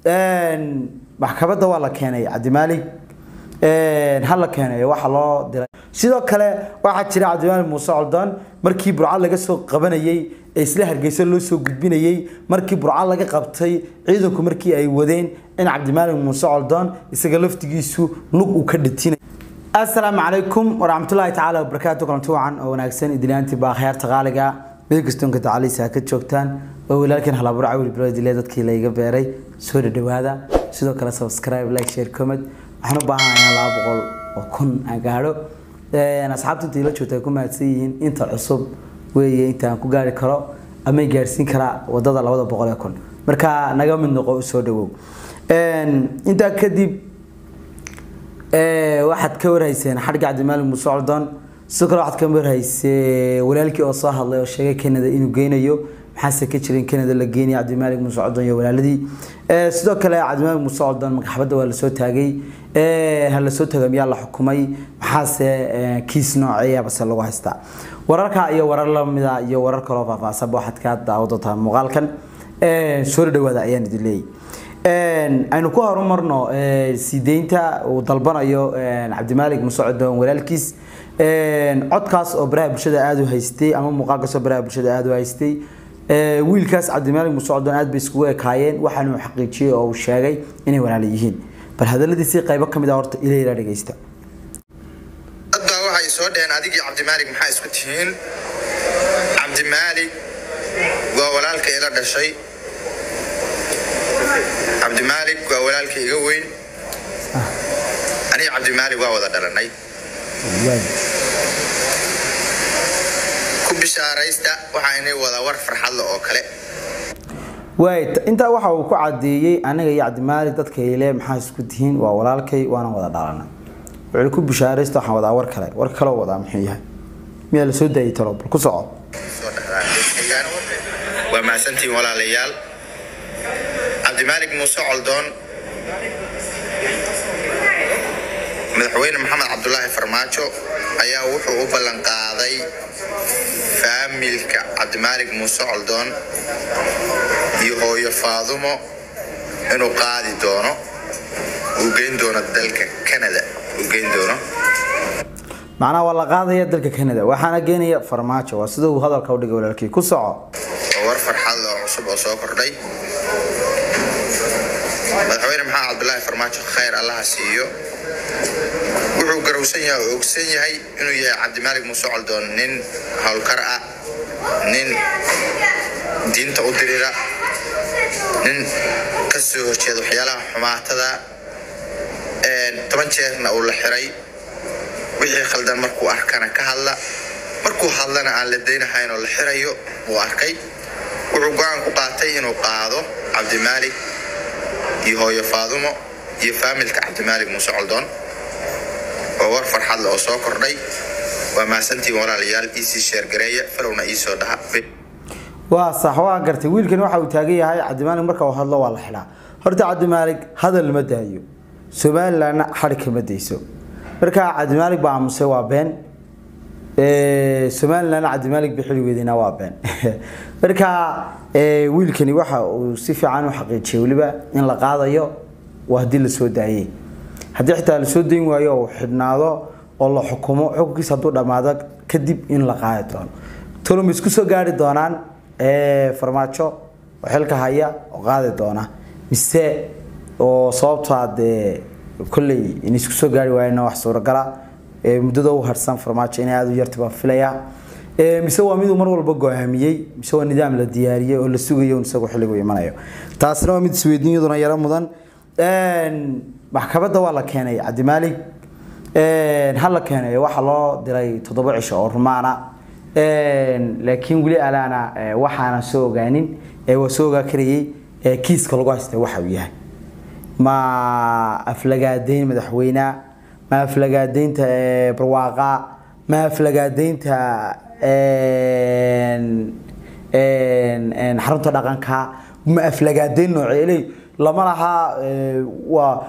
maxkamadda waa la keenay cabdimaalig ha la keenay waxaa loo diray sidoo kale waxaa jira cabdimaalig muuse coldoon markii burcad laga soo qabanayey ee isla hargeysa loo soo gudbinayey markii burcad laga qabtay ciidanku markii ay wadeen in cabdimaalig muuse coldoon isaga laftigiisu lug uu ka dhatinay asalaamu calaykum waraxmatullaahi tacaala wabarakaatu kulanti wacan oo wanaagsan idiliyaantii baa khayaarta qaaliga meel kastoonka tacaliisa ka joogtaan oo walaalkan halaabur cawil bilodile dadkii layga beeray soo dhadhawaada sidoo kale subscribe like share comment waxaan u baahanayaa laba boqol oo kun aan gaadho asxaabta inta ila joogta ay ku mahadsan yihiin inta cusub weeye inta aan ku gaari karo ama gaarsiin karaa wadada labada boqol ee kun marka naga mid noqo usoo dhawow intaa kadib waxaad ka warhayseen xadhigga cabdimaalig muuse coldoon sidoo kale waxaad ka warhaysee walaalkii oo soo hadlay oo sheegay canada inuu geynayo maxaase ka jira in canada la geenaya cabdimaalig muuse coldoon iyo walaaladii sidoo kale cabdimaalig muuse coldoon magaxbadda waa lasoo taagay ha lasoo taagay miyaa la xukumay maxaase kiis nooceeya base lagu haystaa wararka iyo warar lamida iyo warar kaloo faahfaahsanba waxaad ka daawo doontaa muuqaalkan soo dhawaada ayaan idin leeyay aynu ku horumarno sideynta uu dalbanayo cabdimaalig muuse coldoon walaalkiis codkaas oo baraha bulshada aada u haystay ama muuqaalkaas oo baraha bulshada aada u haystay wiilkaas cabdimaalig muuse coldoon aad bay iskugu ekaayeen waxaanu xaqiijiyey oo uu sheegay inay walaala yihiin bal hadaladiisii qaybo ka mid ah horta ilayla dhegeysta dad baa waxay soo dheheen adigii cabdimaalig maxaa isku tihiin cabdimaalig waa walaalka ila dhashay cabdimaalig waa walaalka iga weyn aniga cabdimaalig waa wada dhalanay ku bishaaraysta waxaa inay wada war farxadle oo kale waay intaa waxa uu ku cadeeyey aniga iyo cabdimaalig dadka ile maxaa isku tihiin waa walaalkay waana wada dhalana wuxuu ku bishaaraysta waxaan wadaa war kale war kaloo wadaa muxuu yahay miyaa la soo daayay talo bal ku soco soo dhexdaan waa mahadsantihiin walaalayaal cabdimaalig muuse coldoon madaxweyne maxamed cabdulaahi farmaajo ayaa wuxuu u ballan qaaday faamilka cabdimaalig muuse coldoon iyo hooyo faadumo inuu qaadi doono uu geyn doono dalka canada uu geyn doono macnaha waa la qaadaya dalka canada waxaana geenaya farmaajo waa sida uu hadalka u dhigay walaalkii ku soco oo war farxad oo cusub oo soo kordhay madaxweyne maxamed cabdulaahi farmaajo khayr allaha siiyo wuxuu garowsan yahay oo ogsan yahay inuu yahay cabdimaalig muuse coldoon nin howlkar ah nin diinta u dirira nin ka soo horjeeda waxyaalaha xumaatada toban jeerna uu la xiray wixii khaldan markuu arkana ka hadla markuu hadlana aan la daynahayn oo la xirayo uu arkay wuxuu go-aan ku qaatay inuu qaado cabdimaalig iyo hooyo faadumo iyo faamilka cabdimaalig muuse coldoon oo war farxad le oo soo kordhay waa mahadsantiin walaalayaal iisii sheergareeya falowna iisoo dhaha waa sax waa gartay wiilkan waxa uu taagan yahay cabdimaalig marka uu hadlo waa la xidhaa horta cabdimaalig hadal ma daayo somalilandna xadhig kama dayso marka cabdimaalig baa aamusay waa been somalilandna cabdimaalig ba xilligeedina waa been marka wiilkani waxa uu si fiican u xaqiijiyay weliba in la qaadayo waa haddii la soo daayey haddii xitaa lasoo dayn waayo oo xidhnaado oo la xukumo xukunkiisa hadduu dhammaado kadib in la qaadi doono toloma isku soo gaari doonaan farmaajo oo xilka haya oo qaadi doona mise oo sababtaa dee kolley in isku soo gaari waayana wax suuragala muddada u harsan farmaajo inay aada u yarta baan filayaa mise waa miduu mar walba go-aamiyey mise waa nidaam la diyaariyey oo la sugayo isagoo xilligu imanayo taasina waa mid isweydiinyaduna yaro mudan maxkamadda waa la keenay cabdimaalig ha la keenay waxaa loo diray toddoba cisho oo rumaana laakiin weli alaana waxaana soo ogaanin waa soo ogaa karayey kiiska lagu haystay waxa uu yahay ma aflagaadeyn madaxweyne ma aflagaadeynta barwaaqa ma aflagaadeynta xarunta dhaqanka ma aflagaadeyn nooceeley lama laha waa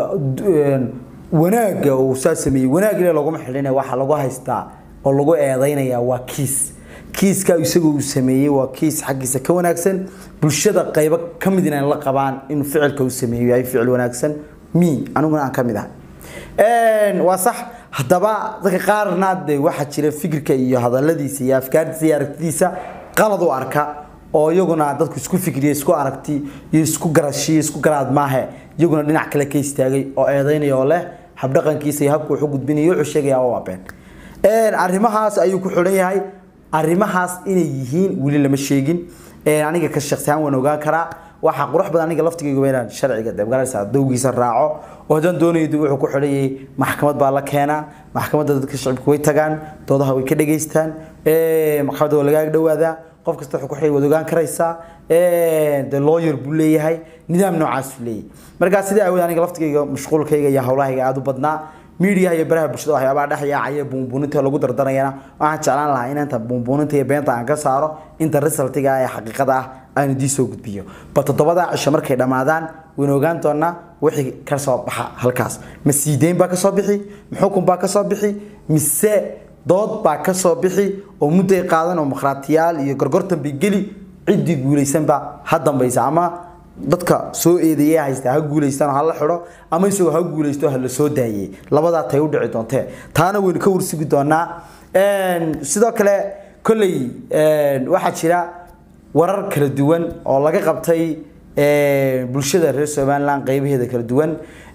wanaaga uu saa sameeyey wanaag ile laguma xidhin waxaa lagu haystaa oo lagu eedeynaya waa kiis kiiska isagoo uu sameeyey waa kiis xaggiisa ka wanaagsan bulshada qaybo ka mid inay la qabaan inuu ficilka uu sameeyo yahay ficil wanaagsan mi aniguna aan ka mid ahay waa sax haddaba dadka qaarna de waxaa jira fikirka iyo hadaladiisa iyo afkaartiisa iyo aragtidiisa qalad u arka oo iyaguna dadku isku fikriya isku aragti iyo isku garashiyo isku garaad maahe iyaguna dhinac kale ka istaagay oo eedaynaya oo leh habdhaqankiisa iyo habku wuxuu gudbinayo wuxuu sheegaya waa been arrimahaas ayuu ku xidhan yahay arrimahaas inay yihiin weli lama sheegin aniga ka shakhsi ahaan waan ogaan karaa waxaa qurux badan aniga laftigayga inaan sharciga deebgalaysa dowgiisa raaco oo haddaan doonayo dib wuxuu ku xidhan yahay maxkamad baa la keenaa maxkamadda dadka shacibka way tagaan doodaha way ka dhageystaan maxkamadda waa lagaaga dhawaadaa qof kasta wuxuu ku xidhay waad ogaan karaysaa de lawyer buu leeyahay nidaam noocaasuu leeyahay markaa sidaa awood aniga laftigayga mashquulkayga iyo howlahayga aada u badnaa miidiyaha iyo baraha bulshada waxyaabaha dhex yaacaya buunbuuninta lagu dardanayana waxaan jeclaan lahaa in inta buunbuuninta iyo beenta aan ka saaro inta resultiga ee xaqiiqada ah aan idii soo gudbiyo ba toddobada cisho markay dhammaadaan wayna ogaan doonaa wixii ka soo baxa halkaas ma siideyn baa kasoo bixi ma xukun baa kasoo bixi mise dood baa kasoo bixi oo mudday qaadan oo makhraatiyaal iyo gorgortan bay geli ciddii guulaysanba ha dambaysa ama dadka soo eedeeyay haysta ha guuleystaan ha la xidho ama isagoo ha guuleysto ha la soo daayay labadaa tay u dhici doontee taana waynu ka warsugi doonaa sidoo kale kolley waxaa jira warar kala duwan oo laga qabtay bulshada reer somaliland qaybaheeda kala duwan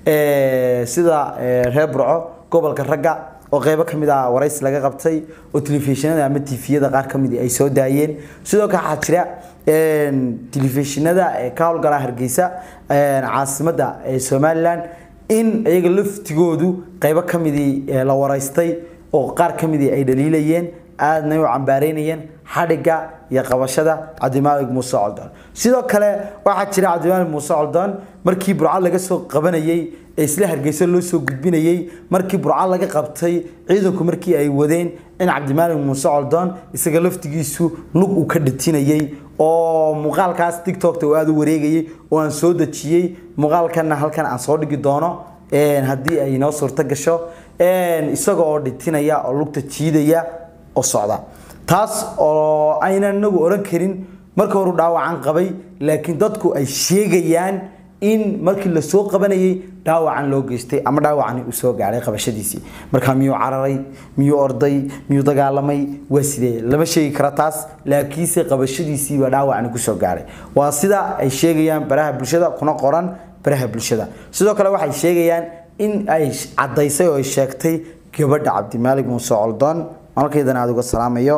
sida reer burco gobolka ragga oo qaybo kamid ah waraysi laga qabtay oo telefishinada ama tifiyada qaar kamid ay soo daayeen sidoo kale waxaa jira telefishinada ka howlgala hargeysa caasimada somaliland in iyaga laftigoodu qaybo kamidii la waraystay oo qaar kamidii ay dhaliilayeen aadna u cambaareynayeen xadhiga iyo qabashada cabdimaalig muuse coldoon sidoo kale waxaa jira cabdimaalig muuse coldoon markii burcad laga soo qabanayey ee isla hargeysa loo soo gudbinayey markii burcad laga qabtay ciidanku markii ay wadeen in cabdimaalig muuse coldoon isaga laftigiisu lug uu ka dhatinayey oo muuqaalkaas tiktokta uu aada u wareegayay oo aan soo dejiyey muuqaalkana halkan aan soo dhigi doono haddii ay noo suurto gasho isaga oo dhitinaya oo lugta jiidaya oo socda taas oo aynan inagu oran karin marka horu dhaawacan qabay laakiin dadku ay sheegayaan in markii la soo qabanayay dhaawacan loo geystay ama dhaawacani uu soo gaaray qabashadiisii markaa miyuu cararay miyuu orday miyuu dagaalamay waa sidee lama sheegi kara taas laakiinse qabashadiisiibaa dhaawacani kusoo gaaray waa sida ay sheegayaan baraha bulshada kuna qoran baraha bulshada sidoo kale waxay sheegayaan in ay cadaysay oo ay sheegtay gabadha cabdimaalig muuse coldoon malkeydana aada uga salaamayo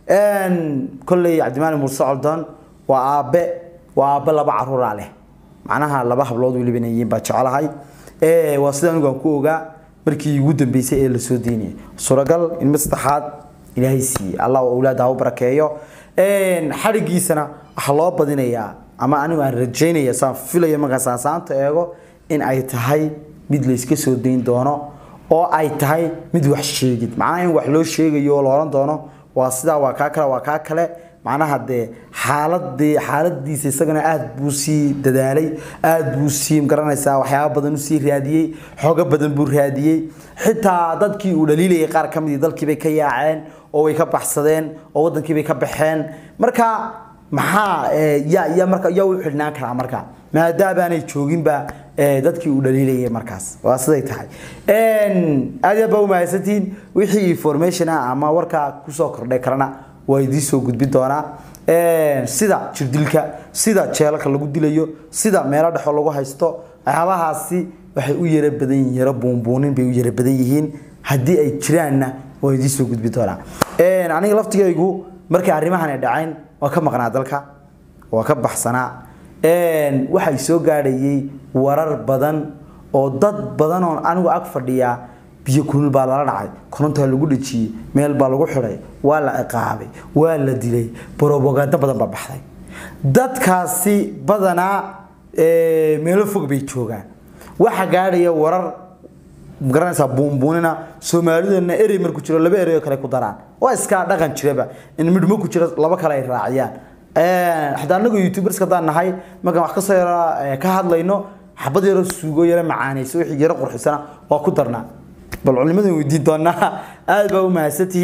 kolley cabdimaalig muuse coldoon waa aabe waa aabe laba caruuraa leh macnaha laba hablood weliba inay yihiin baa jecelahay waa sida anigu aan ku ogaa markii ugu dambeysay ee lasoo deynayay suuragal in mid saddexaad ilaahay siiyey allah awlaada ha u barakeeyo xadhigiisana waxaa loo badinayaa ama anigu aan rajaynaya saan filaya markaas aan saanta eego in ay tahay mid la iska soo dayn doono oo ay tahay mid wax sheegid macnaha in wax loo sheegayo oo la oran doono waa sidaa waa kaa kale waa kaa kale macnaha dee xaaladii xaaladiisa isagana aada buu sii dadaalay aada buu sii garanaysaa waxyaaba badan usii raadiyey xoogo badan buu raadiyey xitaa dadkii uu dhaliilayay qaar ka midii dalkiibay ka yaaceen oo way ka baxsadeen oo wadankiibay ka baxeen marka maxaa ya ya marka yaa u xidhnaan karaa marka maadaabaanay jooginba dadkii uu dhaliilayay markaas waa siday tahay aad iyo aad baa umahadsantihiin wixii information ah ama warkaa kusoo kordhay karana waa idiin soo gudbin doonaa sida jirdilka sida jeelalka lagu dilayo sida meelo dhexo lagu haysto waxyaabahaasi waxay u yara badan yihiin yaro buunbuunin bay u yara badan yihiin haddii ay jiraanna waa idiin soo gudbin doonaa aniga laftigaygu markay arrimahan ay dhacayn waa ka maqnaa dalka waa ka baxsanaa waxay soo gaadhayay warar badan oo dad badan oo anigu ag fadhiyaa biyo kulul baa lala dhacay korontaa lagu dhejiyey meel baa lagu xidhay waa la ciqaabay waa la dilay brobagando badan baa baxday dadkaasi badanaa meelo fog bay joogaan waxa gaadhaya warar magaranaysaa buunbuunina soomaalidana erey marku jiro laba erey oo kale ku daraan waa iskaa dhaqan jiraba in midhmo ku jiro laba kale ay raaciyaan xataa anagoo youtubers hadaan nahay markaan wax kasoo yaro ka hadlayno xabad yaro suugo yaro macaanayso wixii yaro qurxisana waa ku darnaa bal culimadan weydiin doonaa aad baa u mahadsantihiin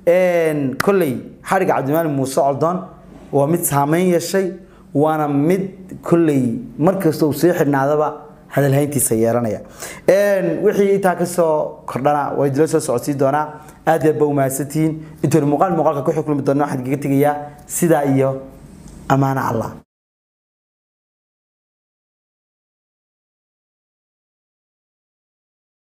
kolley xadhigga cabdimaalig muuse coldoon waa mid saameyn yeeshay waana mid kolley markasta uu sii xidhnaadaba hadalhayntiisa yeelanaya wixii intaa kasoo kordhana waa idila soo socodsii doonaa aad yaad ba umahadsantihiin intoona muuqaal muuqaalka ku xukulmi doona waxaan kaga tegayaa sidaa iyo ammaano allah